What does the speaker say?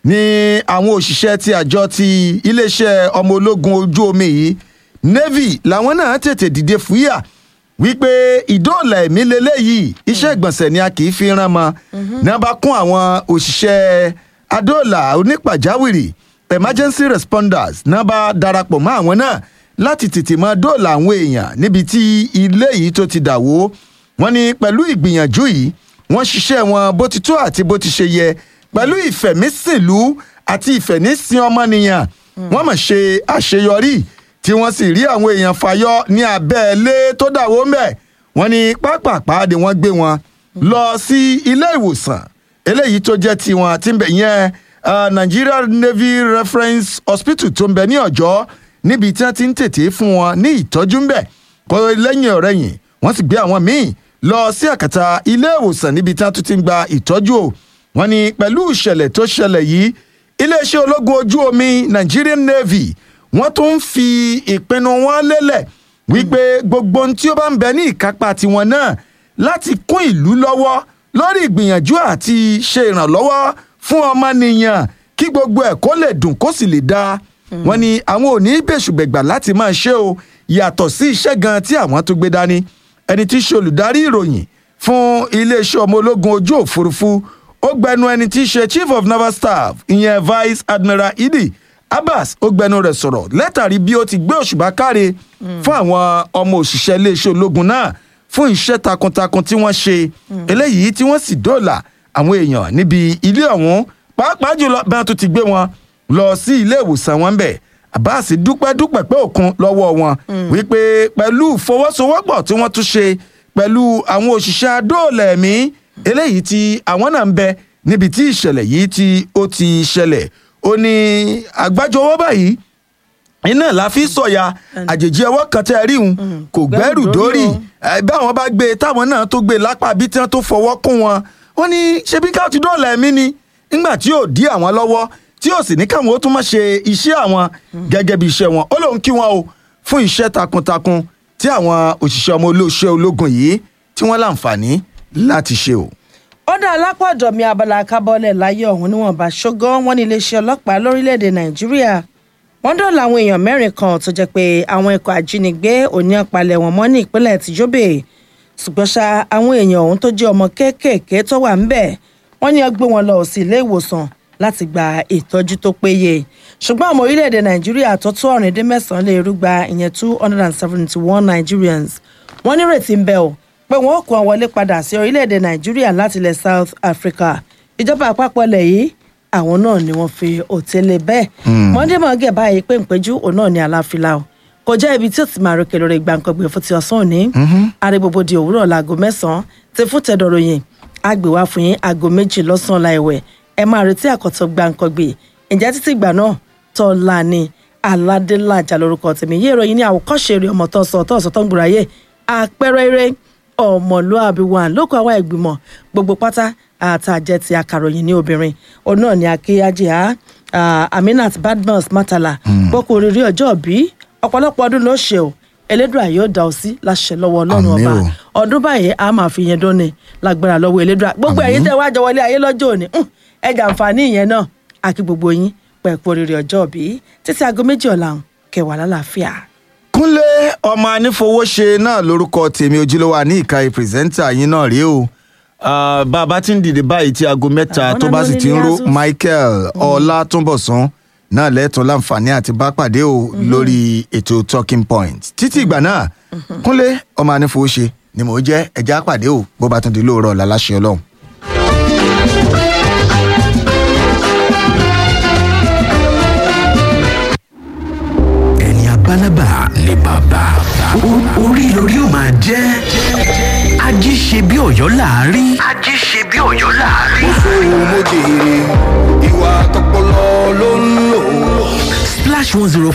ní àwọn òṣìṣẹ́ ti àjọ ti iléeṣẹ́ ọmọ ológun ojú omi yìí navy làwọn náà tètè dìde fúyà wípé ìdóòlà ẹ̀mí lélẹ́yìí iṣẹ́ ìgbọ̀nsẹ̀ ni a kì í fi rán mọ́ ní wọ́n bá kún àwọn òṣìṣẹ́ adóòlà onípàjáwìrì emergency responders náà bá darapọ̀ mọ́ àwọn náà láti tètè máa dóòlà àwọn èèyàn níbi tí ilé yìí tó ti dà wó wọ́n ní pẹ̀lú ìgbìyànjú yìí wọ́n ṣiṣẹ́ wọn bó ti tó àti bó ti ṣe yẹ pẹ̀lú ìfẹ̀mísìnlú àti ìfẹ̀nísìn ọmọnìyàn wọ́n mọ̀ ṣe àṣeyọrí tí wọ́n sì rí àwọn èèyàn fàyọ ní abẹ́ẹ̀lé tó dàwó ń bẹ̀ wọ́n ní pápápá ni wọ́n gbé wọn lọ sí ilé ìwòsàn eléyìí tó jẹ́ tiwọn tí ń bẹ̀ yẹn uh, Nigeria Navy Reference Hospital tó ń bẹ ní ọ̀jọ́ níbi tí wọ́n ti ń tètè fún wọn ní ìtọ́jú ń bẹ̀ kó lẹ́yìn ọ̀rẹ́yìn wọ́n sì gbé àwọn míì lọ sí àkàtà ilé ìwòsàn níbi tí wọ́n tún ti ń gba ìtọ́jú o wọ́n ní pẹ̀lú ìṣẹ̀lẹ̀ tó ṣẹlẹ̀ yìí iléeṣẹ́ ológun ojú omi Nigerian Navy wọ́n tún ń fi ìpinnu wọn lélẹ̀ wípé gbogbo ohun tí ó bá ń bẹ ní ìkápá tiwọn náà láti kún ìlú lọ́wọ́ lórí ìgbìyànjú àti ṣe ìrànlọ́wọ́ fún ọmọnìyàn kí gbogbo ẹ̀ kó lè dùn kó sì lè dáa wọ́n ní àwọn ò ní bẹ̀ṣùbẹ̀gbà láti máa ṣe o yàtọ̀ sí iṣẹ́ gan tí àwọn tó gbé dání ẹni tí í ṣe olùdarí ìròyìn fún iléeṣẹ́ ọmọ ológun ojú òfurufú ó gbẹnu ẹni tí í ṣe chief of naval staff ìyẹn vice admiral idi abbas ó gbẹnu rẹ̀ sọ̀rọ̀ látàrí bí ó ti gbé òṣùbà káre fún àwọn ọmọ òṣìṣẹ́ iléeṣẹ́ ológun náà fún iṣẹ́ takuntakun tí wọ́n ṣe eléyìí tí wọ́n sì dóòlà àwọn èèyàn níbi ilé ọ̀hún pàápàá jùlọ bí wọ́n tún ti gbé wọn lọ sí ilé ìwòsàn wọn bẹ̀ abbas dúpẹ́ dúpẹ́ pé òkun lọ́wọ́ wọn wípé pẹ̀lú ìfọwọ́sowọ́pọ̀ tí wọ́n tún ṣe pẹ̀lú àwọn òṣìṣẹ́ adóòlà ẹ̀mí eléyìí tí àwọn náà ń bẹ níbi tí ìṣẹ̀lẹ̀ yìí tí ó ti ṣẹlẹ̀ ó ní àgbájọ ọwọ́ báyìí iná la fi sọ̀yà àjèjì ọwọ́ kan tẹ́ ẹ rí un kò gbẹ́rù dórí bí àwọn bá gbé e táwọn náà tó gbé e lápá bí tí wọ́n tó fọwọ́ kún wọn ó ní ṣebí ká ti dóòlà ẹ̀mí ni nígbà tí yóò dí àwọn lọ́wọ́ tí yóò sì ní káwọn ó tún máa ṣe iṣẹ́ àwọn gẹ́gẹ́ bí iṣẹ́ wọn ó lóun kí wọn o fún iṣẹ́ takuntakun tí àwọn òṣìṣẹ́ ọmọ olóṣẹ́ ológun yìí tí wọ́n láǹfààní láti ṣe o. ó dá alápọ̀dọ̀ mi abala kábọ́lẹ̀ láyé ọ̀hún níwọ̀nba ṣógán wọn ní iléeṣẹ́ ọlọ́pàá lórílẹ̀‐èdè nàìjíríà wọ́n dọ̀là àwọn èèyàn mẹ́rin kan tó jẹ́ pé àwọn ikọ̀ ajínigbé òní ọ̀pálẹ̀ wọn mọ́ ní ìpínlẹ̀ tìjọ́bè ṣùgbọ́n ṣá àwọn èèyàn ọ̀hún tó jẹ́ ọmọ kéékèèké tó wà ńbẹ̀ wọ́n ní ó gbé wọn lọ sí ilé ìwòsàn láti gba ìtọ́jú tó péye ṣùgbọ́n ọmọ orílẹ̀-èdè nàìjíríà tó tó ọ̀rìn dín mẹ́sàn-án lè rúgba ìyẹn two hundred and seventy one nigerians wọ́n nírètí ń bẹ o pé wọ́n ó kó wọn wọlé padà sí orílẹ̀-èdè nàìjíríà láti ilẹ̀ south africa ìjọba àpapọ̀ ilẹ̀ yìí àwọn náà ni wọ́n fi òtẹ́lẹ̀ bẹ́ẹ̀ mọ́ndémọ́gẹ̀ báyìí pé ìpẹ́jù òun náà ní aláfilà o kò jẹ́ ibi tí ó ti máa rókè lórí gbàǹkangbè fún ti ọ̀sán òní àrègbòbò di òwúrọ̀ láago mẹ́sàn-án ti fún tẹ̀dọ̀rọ̀yìn àgbèwá fún yín aago méjì lọ́sàn-án láìwẹ̀ ẹ máa retí àkọ́tọ̀ gbàǹkangbè ǹjẹ́ títí ìgbà náà tọ́lá ni aládélájà lórúkọ tèmi yé ìròyìn ní àwòkọ́ṣe eré ọmọ tó sọ tó sọ tó ń gbòòráyè àpẹẹrẹ eré ọmọlúàbí wà lóko àwọn ìgbìmọ̀ gbogbo pátá àtàjẹ ti akàròyìn ní obìnrin òun náà ni akéyájẹ á aminat badmus matala gbókò oríire ọjọ́ bí ọ̀pọ̀lọpọ̀ ọdún ló ṣe o elédùà yóò dá ọ sí láṣẹ lọ́wọ́ ọlọ́run Àmín ọba o. ọdún báyìí a máa fi yẹn dóni lágbára lọ́wọ́ elédùà gbogbo ẹ̀yin tẹ́ wá jọ wọlé ayé lọ́jọ́ òní hùn, ẹ jàǹfààní ìyẹn náà àkí gbogbo yín pẹ̀pọ̀ oríire ọjọ́ bí títí aago méjì ọ̀la kẹwàá lálàáfíà. kúnlé ọmọ anífowóṣe náà lórúkọ tèmi ojúlówó ní ìkàyè pírẹsẹ́ńtà yín náà rèé o Ah, bá a bá ti ń dìde báyìí tí aago mẹ́ta Àwọn tó bá náà sì ló ti ń ní ro Asus. michael ọlátúnbọ̀sán náà lẹ́tọ̀ọ́ láǹfààní àti bá pàdé o lórí ètò talking point títí ìgbà náà kúnlé ọmọ anífowóṣe ni mò ń jẹ́ ẹja pàdé o bó bá tún di lóòrọ̀ ọ̀la láṣẹ ọlọ́run. ẹni abálábà ni bàbá O- orí lórí ó máa jẹ́ ají ṣe bí ọ̀yọ́ láàárí. ají ṣe bí ọ̀yọ́ láàárí. mo jèrè ìwà tọpọlọ ló ń lò. splash one zero